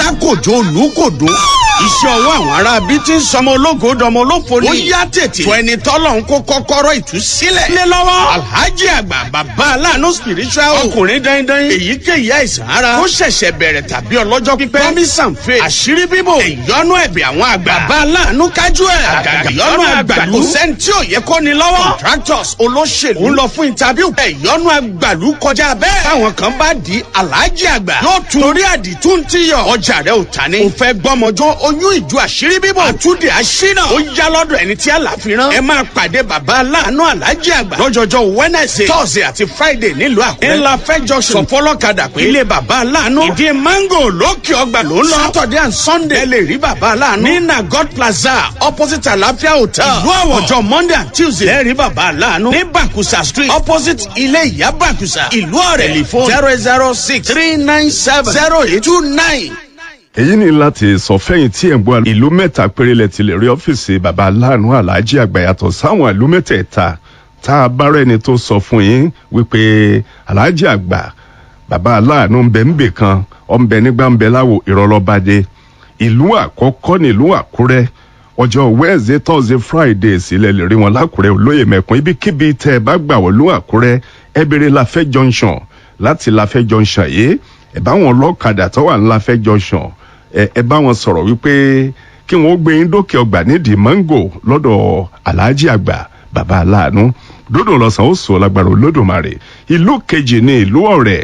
alákòjó olùkòdó iṣẹ́ ọwọ́ àwọn ará bí tí ń sọmọ ológo dọmọ olófo ni. ó yá tètè. tó ẹni tọ́lọ̀ ń kó kọ́kọ́rọ́ ìtúsílẹ̀. lé lọ́wọ́. alhaji àgbà bàbá aláàánú spiritual. ọkùnrin dandan. èyíkéyìí àìsàn ara. ó ṣẹ̀ṣẹ̀ bẹ̀rẹ̀ tàbí ọlọ́jọ́ pípẹ́. promise and faith. àṣírí bíbò. ìyọnu ẹ̀bẹ̀ àwọn àgbà. bàbá aláàánú kájú ẹ̀. àgàgà ìyọnu àgbàlú. kò sẹ́ni tí ò yẹ kó ni lọ́wọ́. contractors olóṣèlú. ń lọ fún interview. ìyọnu àgbàlú kọjá bẹ́ẹ̀. táwọn kan bá di alhaji àgbà. yóò tún torí àdìtú ti yọ. ọjà rẹ ò ta ni. ò fẹ́ gbọ́mọjọ́ oyún ìjọ àṣírí bíbọ̀. àtúndì àṣínà. ó yá lọ́dọ̀ ẹni tí àlàfíran. ẹ máa pàdé bàbá aláàánú alájí àgbà. lọ́jọ́jọ́ wednesday thursday àti friday nílùú àkúrẹ́. ńlá fẹjọ sọ fọlọ́kadà pé. ilé bàbá aláàánú. ìdí mango lókè ọgbà ló ń lọ. saturday and sunday. ẹ lè rí bàbá aláàánú. ní nagod plaza opposite àlàáfíà hotel. ìlú àwọ̀ ọjọ́ monday and tuesday. ẹ rí bàbá aláàánú. ní bakusa street opposite ilé ìyá bakusa. ìlú ọ̀rẹ́ telephone zero zero six three nine seven zero eight two nine èyí ni láti sọ fẹ́yìn tí ẹ̀ ń gbọ́ ìlú mẹ́ta péré lẹ ti lè rí ọ́fíìsì baba aláàánú aláàjì àgbà yàtọ̀ sáwọn ìlú mẹ́tẹ̀ẹ̀ta tá a bá rẹ́ni tó sọ fún yín wípé aláàjì àgbà baba aláàánú ń bẹ ń bè kan ọ̀ ń bẹ nígbà ń bẹ láwo ìrọ̀lọ́badé ìlú àkọ́kọ́ nílùú àkúrẹ́ ọjọ́ wednesday thursday friday sílẹ̀ lè rí wọn lákùrẹ́ olóyè mẹ́kun ibikíbi tẹ́ ẹ bá gbà wọ́n lú àkúrẹ́ ẹ béèrè láfẹ́ junction láti láfẹ́ junction yìí ẹ bá wọn lọ́kadà tó wà ní láfẹ́ junction ẹ bá wọn sọ̀rọ̀ wípé kí wọ́n gbé yín dókè ọgbà nídìí mango lọ́dọ̀ aláàjì àgbà bàbá aláàánú dódò lọ́sàn ó sọ lágbára olódùmarè ìlú kejì ní ìlú ọ̀rẹ́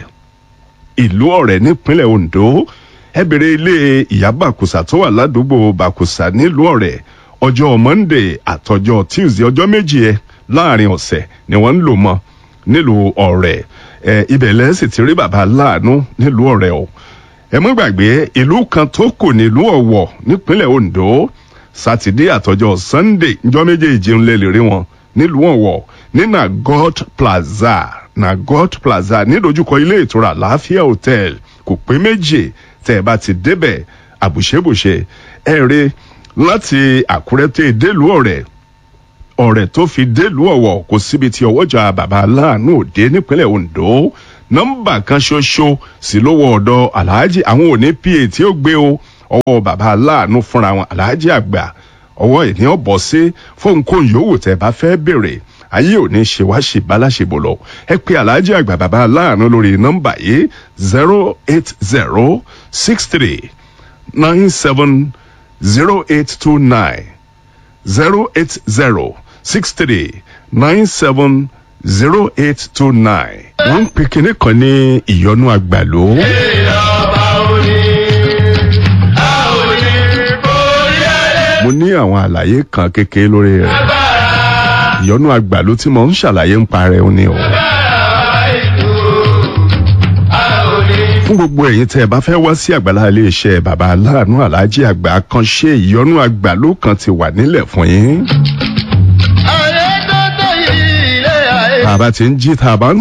ìlú ọ̀rẹ́ nípínlẹ̀ ondo ẹ bèrè ilé ìyá bàkùsà tó wà ládùúgbò bàkùsà nílùú ọ̀rẹ́ ọjọ́ monday àtọjọ́ tuesday ọjọ́ méjì ẹ láàrin ọ̀sẹ̀ ni wọ́n ń lò mọ́ nílùú ọ̀rẹ́ ẹ ibẹ̀ lẹ́sìn ti rí bàbá aláàánú nílùú ọ̀rẹ́ o ẹ mọ́ gbàgbé ìlú kan tó kù nílùú ọ̀wọ̀ nípínlẹ̀ ondo sátidé àtọjọ́ sunday njọ́ méjèèjì ń lè lè rí wọn nílùú ọ̀wọ̀ ní nagot plaza nagot plaza nídojúkọ ilé ìtura láàfíà hotel kò pé méjì tẹ́ ẹ bá ti débẹ̀ àbùṣebùṣe ẹ rí láti àkúrẹ́ tẹ́ délùú ọ̀rẹ́ ọ̀rẹ́ tó fi délùú ọ̀wọ̀ kò síbi tí ọwọ́jà bàbá aláàánú òde nípínlẹ̀ ondo nọ́mbà kan ṣoṣo sí lówó ọ̀dọ̀ aláàjì àwọn òní pa tí ó gbé o ọwọ́ bàbá aláàánú fúnra wọn aláàjì àgbà ọwọ́ ìní ọ̀bọ̀ sí fóun kó yòówù tẹ́ bá fẹ́ bèrè ayé òní ṣe wá ṣe báláṣebò lọ ẹ pé aláàjì àgbà bàbá aláàánú lórí nọ́mbà yìí zero eight zero six three nine seven zero eight two nine zero eight zero six three nine seven zero eight two nine. wọ́n ń pe kinní kan ní ìyọnu àgbàló. mo ní àwọn àlàyé kan kékeré lórí rẹ̀ ìyọnu àgbàló tí mo ń ṣàlàyé ń parẹ́ ó ní o. fún gbogbo ẹ̀yin tẹ́ ẹ bá fẹ́ wá sí àgbàlá iléeṣẹ́ bàbá aláàánú aláàjì àgbà kan ṣe ìyọnu àgbàló kan ti wà nílẹ̀ fún yín. bàbá tí ń jí tá a bá ń